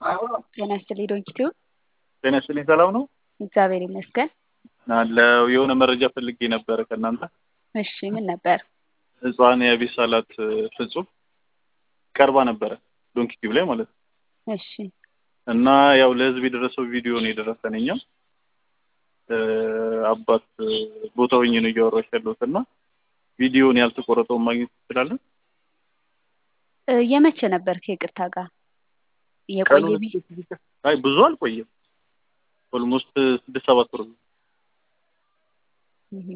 ጤና ይስጥልኝ ዶንኪቲው። ጤና ይስጥልኝ ሰላም ነው እግዚአብሔር ይመስገን። አለው የሆነ መረጃ ፈልጌ ነበረ ከእናንተ። እሺ ምን ነበር? ህፃን የአቤት ሳላት ፍጹም ቀርባ ነበረ ዶንኪቲቭ ላይ ማለት ነው። እሺ እና ያው ለህዝብ የደረሰው ቪዲዮ ነው የደረሰን እኛም አባት ቦታው ሆኜ ነው እያወራሁሽ ያለሁት እና ቪዲዮን ያልተቆረጠውን ማግኘት ትችላለን? እ የመቼ ነበር ከይቅርታ ጋር የቆየ ቢ አይ ብዙ አልቆየም። ኦልሞስት ስድስት ሰባት ወር ነው። እህ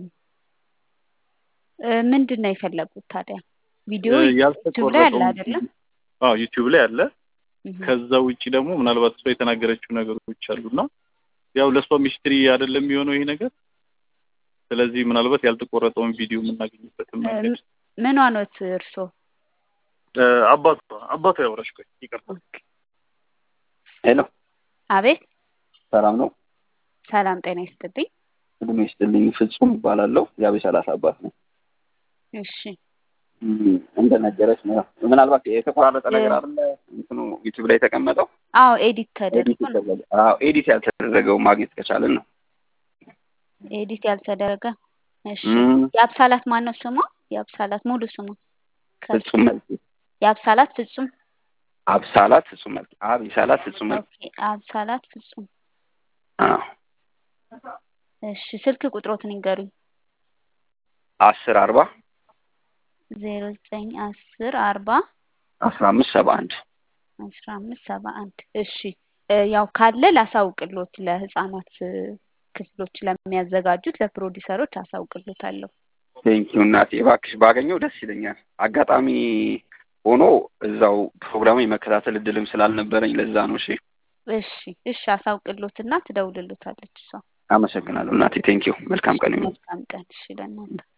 እ ምንድን ነው የፈለጉት ታዲያ? ቪዲዮ እ ዩቲዩብ ላይ አለ ያልተቆረጠውን አይደለም? አዎ ዩቲዩብ ላይ አለ። እህ ከዛ ውጪ ደግሞ ምናልባት እሷ የተናገረችው ነገሮች አሉና ያው ለእሷ ሚስትሪ አይደለም የሚሆነው ይሄ ነገር። ስለዚህ ምናልባት ያልተቆረጠውን ቪዲዮ የምናገኝበትን መንገድ ምኗ ኖት እርሶ? እ አባቷ አባቷ ያወራሽ ቆይ ይቅርታ። ሄሎ አቤት ሰላም ነው። ሰላም ጤና ይስጥልኝ። እድሜ ይስጥልኝ። ፍጹም እባላለሁ። የአቤት ሰላሳ አባት ነው። እሺ እም፣ እንደነገረች ነው። ምናልባት የተቆራረጠ ነገር አለ እንትኑ ዩቲዩብ ላይ የተቀመጠው አዎ ኤዲት ኤዲት ተደርጎ ነው። የተደረገ አዎ ኤዲት ያልተደረገው ማግኘት ከቻለን ነው። ኤዲት ያልተደረገ እሺ እም፣ የአብሳላት ማን ነው ስሟ? የአብሳላት ሙሉ ስሟ? ከ- ፍጹም መልክ የአብሳላት ፍጹም አብሳላት ፍጹም መልክ አብሳላት ፍጹም መልክ ኦኬ አብሳላት ፍጹም አዎ እሺ ስልክ ቁጥሮትን ይንገሩኝ። አስር አርባ ዜሮ ዘጠኝ አስር አርባ አስራ አምስት ሰባ አንድ አስራ አምስት ሰባ አንድ እሺ እ ያው ካለ ላሳውቅሎት ለህፃናት እ ክፍሎች ለሚያዘጋጁት ለፕሮዲሰሮች አሳውቅሎታለሁ። ቴንኪው እናቴ እባክሽ ባገኘው ደስ ይለኛል። አጋጣሚ ሆኖ እዛው ፕሮግራሙ የመከታተል እድልም ስላልነበረኝ ለዛ ነው። እሺ እሺ እሺ አሳውቅሎትና ትደውልሎታለች እሷ። አመሰግናለሁ እናቴ ቴንኪው። መልካም ቀን ይሁን። መልካም ቀን እሺ ለእናንተ